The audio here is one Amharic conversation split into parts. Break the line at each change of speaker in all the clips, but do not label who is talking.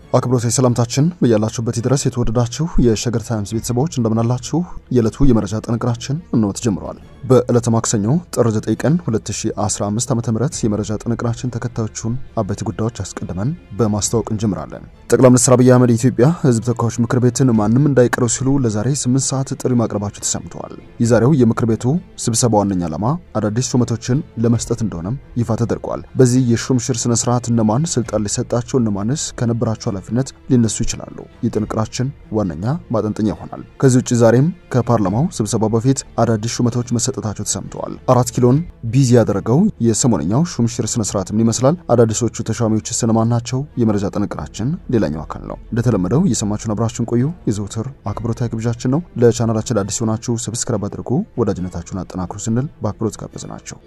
አክብሮታዊ ሰላምታችን በያላችሁበት ድረስ የተወደዳችሁ የሸገር ታይምስ ቤተሰቦች እንደምናላችሁ። የዕለቱ የመረጃ ጥንቅራችን እንሆ ተጀምረዋል። በዕለተ ማክሰኞ ጥር 9 ቀን 2015 ዓ.ም የመረጃ ጥንቅራችን ተከታዮቹን አበይት ጉዳዮች አስቀድመን በማስታወቅ እንጀምራለን። ጠቅላይ ሚኒስትር አብይ አህመድ የኢትዮጵያ ሕዝብ ተወካዮች ምክር ቤትን ማንም እንዳይቀረው ሲሉ ለዛሬ 8 ሰዓት ጥሪ ማቅረባቸው ተሰምተዋል። የዛሬው የምክር ቤቱ ስብሰባ ዋነኛ ዓላማ አዳዲስ ሹመቶችን ለመስጠት እንደሆነም ይፋ ተደርጓል። በዚህ የሹምሽር ስነ ስርዓት እነማን ስልጣን ሊሰጣቸው እነማንስ ከነበራቸው ኃላፊነት ሊነሱ ይችላሉ? የጥንቅራችን ዋነኛ ማጠንጠኛ ይሆናል። ከዚህ ውጭ ዛሬም ከፓርላማው ስብሰባ በፊት አዳዲስ ሹመቶች መሰጠታቸው ተሰምተዋል። አራት ኪሎን ቢዚ ያደረገው የሰሞነኛው ሹምሽር ስነ ስርዓት ምን ይመስላል? አዳዲሶቹ ተሿሚዎች እነማን ናቸው? የመረጃ ጥንቅራችን ሌላኛው አካል ነው። እንደተለመደው እየሰማችሁን አብራችሁን ቆዩ የዘውትር አክብሮታዊ ግብዣችን ነው። ለቻናላችን አዲስ የሆናችሁ ሰብስክራይብ አድርጉ፣ ወዳጅነታችሁን አጠናክሩ ስንል በአክብሮት ጋበዝ ናቸው።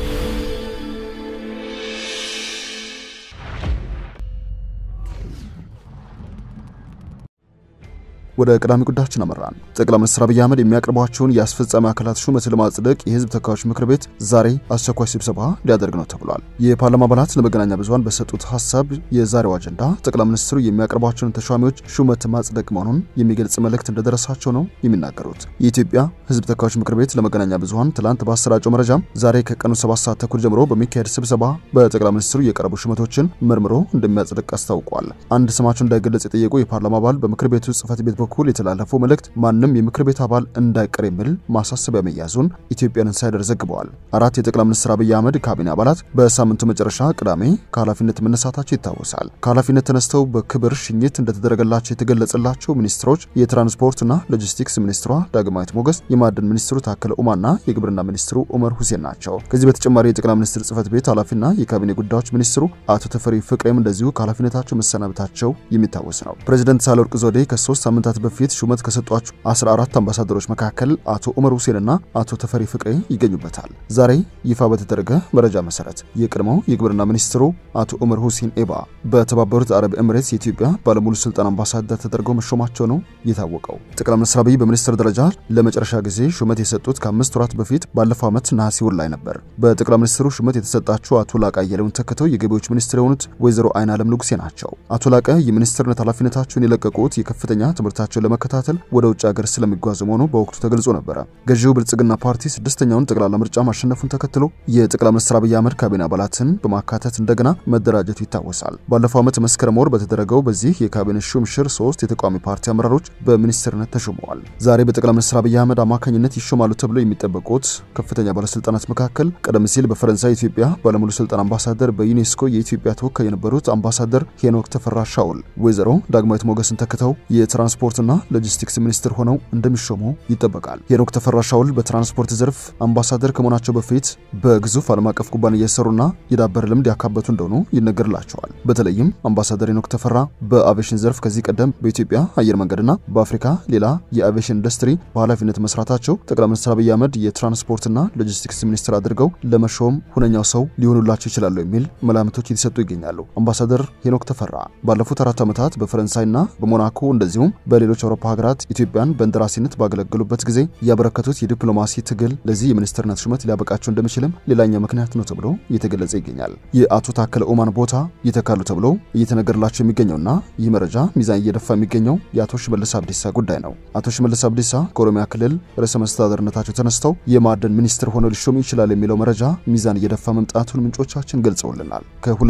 ወደ ቀዳሚ ጉዳያችን አመራን። ጠቅላይ ሚኒስትር አብይ አህመድ የሚያቀርቧቸውን የአስፈጻሚ አካላት ሹመት ለማጽደቅ የህዝብ ተወካዮች ምክር ቤት ዛሬ አስቸኳይ ስብሰባ ሊያደርግ ነው ተብሏል። የፓርላማ አባላት ለመገናኛ ብዙኃን በሰጡት ሀሳብ የዛሬው አጀንዳ ጠቅላይ ሚኒስትሩ የሚያቀርቧቸውን ተሿሚዎች ሹመት ማጽደቅ መሆኑን የሚገልጽ መልእክት እንደደረሳቸው ነው የሚናገሩት። የኢትዮጵያ ህዝብ ተወካዮች ምክር ቤት ለመገናኛ ብዙኃን ትላንት ባሰራጨው መረጃ ዛሬ ከቀኑ ሰባት ሰዓት ተኩል ጀምሮ በሚካሄድ ስብሰባ በጠቅላይ ሚኒስትሩ የቀረቡ ሹመቶችን መርምሮ እንደሚያጽድቅ አስታውቋል። አንድ ስማቸው እንዳይገለጽ የጠየቁ የፓርላማ አባል በምክር ቤቱ ጽህፈት ቤት በኩል የተላለፈው መልእክት ማንም የምክር ቤት አባል እንዳይቀር የሚል ማሳሰቢያ መያዙን ኢትዮጵያን ኢንሳይደር ዘግበዋል። አራት የጠቅላይ ሚኒስትር አብይ አህመድ ካቢኔ አባላት በሳምንቱ መጨረሻ ቅዳሜ ከኃላፊነት መነሳታቸው ይታወሳል። ከኃላፊነት ተነስተው በክብር ሽኝት እንደተደረገላቸው የተገለጸላቸው ሚኒስትሮች የትራንስፖርትና ሎጂስቲክስ ሚኒስትሯ ዳግማዊት ሞገስ፣ የማዕድን ሚኒስትሩ ታከለ ኡማና የግብርና ሚኒስትሩ ኡመር ሁሴን ናቸው። ከዚህ በተጨማሪ የጠቅላይ ሚኒስትር ጽህፈት ቤት ኃላፊና የካቢኔ ጉዳዮች ሚኒስትሩ አቶ ተፈሪ ፍቅሬም እንደዚሁ ከኃላፊነታቸው መሰናበታቸው የሚታወስ ነው። ፕሬዚደንት ሳህለወርቅ ዘውዴ ከሶስት ሳምንታት በፊት ሹመት ከሰጧቸው 14 አምባሳደሮች መካከል አቶ ኡመር ሁሴንና አቶ ተፈሪ ፍቅሬ ይገኙበታል። ዛሬ ይፋ በተደረገ መረጃ መሰረት የቀድሞው የግብርና ሚኒስትሩ አቶ ኡመር ሁሴን ኤባ በተባበሩት አረብ ኤምሬትስ የኢትዮጵያ ባለሙሉ ስልጣን አምባሳደር ተደርገው መሾማቸው ነው የታወቀው። ጠቅላይ ሚኒስትር አብይ በሚኒስትር ደረጃ ለመጨረሻ ጊዜ ሹመት የሰጡት ከአምስት ወራት በፊት ባለፈው ዓመት ነሐሴ ወር ላይ ነበር። በጠቅላይ ሚኒስትሩ ሹመት የተሰጣቸው አቶ ላቀ አየለውን ተክተው የገቢዎች ሚኒስትር የሆኑት ወይዘሮ አይን አለም ንጉሴ ናቸው። አቶ ላቀ የሚኒስትርነት ኃላፊነታቸውን የለቀቁት የከፍተኛ ትምህርታቸውን ለመከታተል ወደ ውጭ ሀገር ስለሚጓዙ መሆኑ በወቅቱ ተገልጾ ነበረ። ገዢው ብልጽግና ፓርቲ ስድስተኛውን ጠቅላላ ምርጫ ማሸነፉን ተከትሎ የጠቅላይ ሚኒስትር አብይ አህመድ ካቢኔ አባላትን በማካተት እንደገና መደራጀቱ ይታወሳል። ባለፈው ዓመት መስከረም ወር በተደረገው በዚህ የካቢኔ ሹምሽር ሶስት የተቃዋሚ ፓርቲ አመራሮች በሚኒስትርነት ተሾመዋል። ዛሬ በጠቅላይ ሚኒስትር አብይ አህመድ አማካኝነት ይሾማሉ ተብለው የሚጠበቁት ከፍተኛ ባለስልጣናት መካከል ቀደም ሲል በፈረንሳይ ኢትዮጵያ ባለሙሉ ስልጣን አምባሳደር፣ በዩኔስኮ የኢትዮጵያ ተወካይ የነበሩት አምባሳደር ሄኖክ ተፈራ ሻውል ወይዘሮ ዳግማዊት ሞገስን ተክተው የትራንስፖርትና ሎጂስቲክስ ሚኒስትር ሆነው እንደሚሾሙ ይጠበቃል። ሄኖክ ተፈራ ሻውል በትራንስፖርት ዘርፍ አምባሳደር ከመሆናቸው በፊት በግዙፍ ዓለም አቀፍ ኩባንያ የሰሩና የዳበረ ልምድ ያካበቱ እንደሆኑ ይነገርላቸዋል። በተለይም አምባሳደር ሄኖክ ተፈራ በአቪዬሽን ዘርፍ ከዚህ ቀደም በኢትዮጵያ አየር መንገድና በአፍሪካ ሌላ የአቪዬሽን ኢንዱስትሪ በኃላፊነት መስራታቸው ጠቅላይ ሚኒስትር አብይ አህመድ የትራንስፖርትና ሎጂስቲክስ ሚኒስትር አድርገው ለመሾም ሁነኛው ሰው ሊሆኑላቸው ይችላሉ የሚል መላምቶች እየተሰጡ ይገኛሉ። አምባሳደር ሄኖክ ተፈራ ባለፉት አራት ዓመታት በፈረንሳይና በሞናኮ እንደዚሁም በሌሎች አውሮፓ ሀገራት ኢትዮጵያን በእንደራሴነት ባገለገሉበት ጊዜ ያበረከቱት የዲፕሎማሲ ትግል ለዚህ የሚኒስትርነት ሹመት ሊያበቃቸው እንደሚችልም ሌላኛው ምክንያት ነው ተብሎ እየተገለጸ ይገኛል። የአቶ ታከለ ኡማን ቦታ ይተካሉ ተብሎ እየተነገርላቸው የሚገኘውና ይህ መረጃ ሚዛን እየደፋ የሚገኘው የአቶ ሽመልስ አብዲሳ ጉዳይ ነው። አቶ ሽመልስ አብዲሳ ከኦሮሚያ ክልል ርዕሰ መስተዳደርነታቸው ተነስተው የማዕድን ሚኒስትር ሆነው ሊሾሙ ይችላል የሚለው መረጃ ሚዛን እየደፋ መምጣቱን ምንጮቻችን ገልጸውልናል።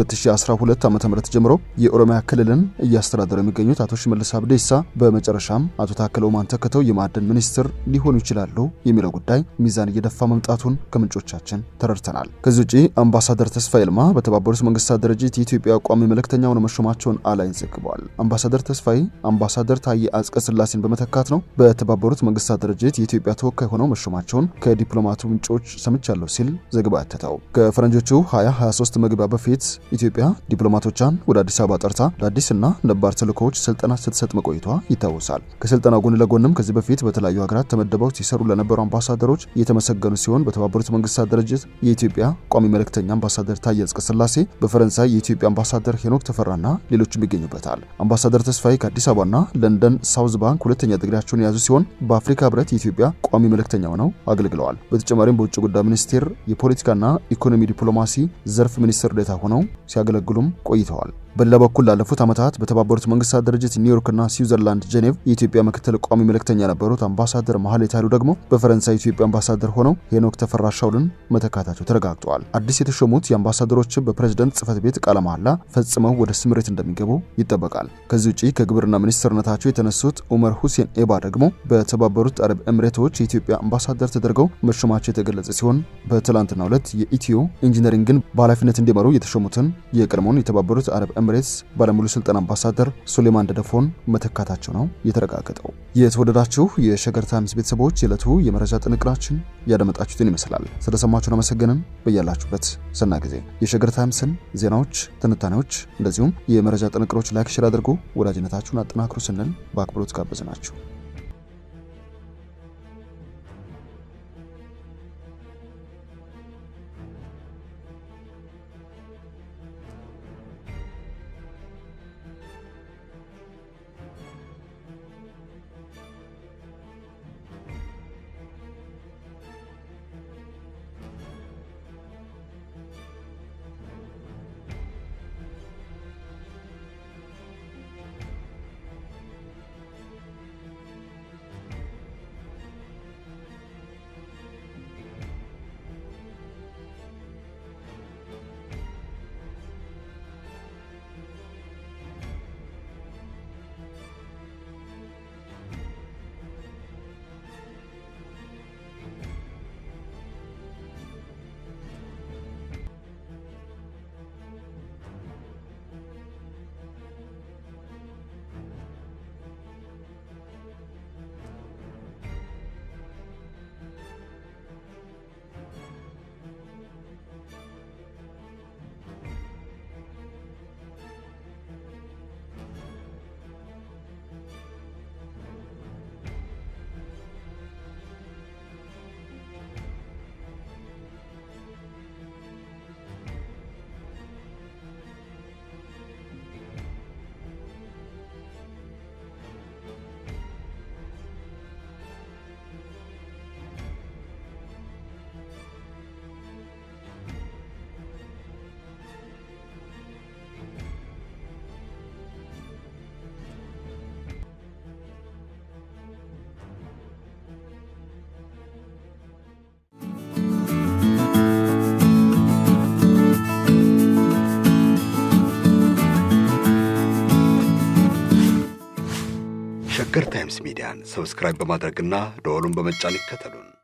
ከ2012 ዓ ም ጀምሮ የኦሮሚያ ክልልን እያስተዳደሩ የሚገኙት አቶ ሽመልስ አብዲሳ በመጨረሻም አቶ ታከለ ኡማን ተክተው የማዕድን ሚኒስትር ሊሆኑ ይችላሉ የሚለው ጉዳይ ሚዛን እየደፋ መምጣቱን ከምንጮቻችን ተረድተናል። ከዚህ ውጪ አምባሳደር ተስፋ ይልማ በተባበሩት መንግስታት ድርጅት የኢትዮጵያ ቋሚ መልእክተኛ ሆነው መሾማቸውን አላይን ዘግበዋል። አምባሳደር ተስፋዬ አምባሳደር ታዬ አጽቀ ሥላሴን በመተካት ነው በተባበሩት መንግስታት ድርጅት የኢትዮጵያ ተወካይ ሆነው መሾማቸውን ከዲፕሎማቱ ምንጮች ሰምቻለሁ ሲል ዘግባ ያተተው ከፈረንጆቹ 2023 መግቢያ በፊት ኢትዮጵያ ዲፕሎማቶቿን ወደ አዲስ አበባ ጠርታ ለአዲስና ነባር ተልእኮዎች ስልጠና ስትሰጥ መቆይቷ ይታወሳል። ከስልጠና ጎን ለጎንም ከዚህ በፊት በተለያዩ ሀገራት ተመድበው ሲሰሩ ለነበሩ አምባሳደሮች የተመሰገኑ ሲሆን በተባበሩት መንግስታት ድርጅት የኢትዮጵያ ቋሚ መልእክተኛ አምባሳደር ታዬ አጽቀሥላሴ፣ በፈረንሳይ የኢትዮጵያ አምባሳደር ሄኖክ ተፈራና ሌሎችም ይገኙበታል። አምባሳደር ተስፋዬ ከአዲስ አበባና ለንደን ሳውዝ ባንክ ሁለተኛ ዲግሪያቸውን የያዙ ሲሆን በአፍሪካ ህብረት የኢትዮጵያ ቋሚ መልእክተኛ ሆነው አገልግለዋል። በተጨማሪም በውጭ ጉዳይ ሚኒስቴር የፖለቲካና ኢኮኖሚ ዲፕሎማሲ ዘርፍ ሚኒስትር ዴኤታ ሆነው ሲያገለግሉም ቆይተዋል። በሌላ በኩል ላለፉት ዓመታት በተባበሩት መንግስታት ድርጅት ኒውዮርክና ስዊዘርላንድ ጄኔቭ የኢትዮጵያ ምክትል ቋሚ መልእክተኛ የነበሩት አምባሳደር መሐሌት ኃይሉ ደግሞ በፈረንሳይ ኢትዮጵያ አምባሳደር ሆነው ሄኖክ ተፈራ ሻውልን መተካታቸው ተረጋግጠዋል። አዲስ የተሾሙት የአምባሳደሮችም በፕሬዝደንት ጽህፈት ቤት ቃለ መሐላ ፈጽመው ወደ ስምሬት እንደሚገቡ ይጠበቃል። ከዚህ ውጪ ከግብርና ሚኒስትርነታቸው የተነሱት ኡመር ሁሴን ኤባ ደግሞ በተባበሩት አረብ ኤምሬቶች የኢትዮጵያ አምባሳደር ተደርገው መሾማቸው የተገለጸ ሲሆን በትላንትናው ዕለት የኢትዮ ኢንጂነሪንግን በኃላፊነት እንዲመሩ የተሾሙትን የቀድሞውን የተባበሩት አረብ ኤምሬትስ ባለሙሉ ስልጣን አምባሳደር ሱሌማን ደደፎን መተካታቸው ነው የተረጋገጠው። የተወደዳችሁ የሸገር ታይምስ ቤተሰቦች የዕለቱ የመረጃ ጥንቅራችን ያደመጣችሁትን ይመስላል። ስለሰማችሁን አመሰግንን። በያላችሁበት ሰና ጊዜ የሸገር ታይምስን ዜናዎች፣ ትንታኔዎች እንደዚሁም የመረጃ ጥንቅሮች ላይክ፣ ሼር አድርጎ ወዳጅነታችሁን አጠናክሩ ስንል በአክብሮት ጋበዝናችሁ።
ሸገር ታይምስ ሚዲያን ሰብስክራይብ በማድረግና ደወሉን በመጫን ይከተሉን።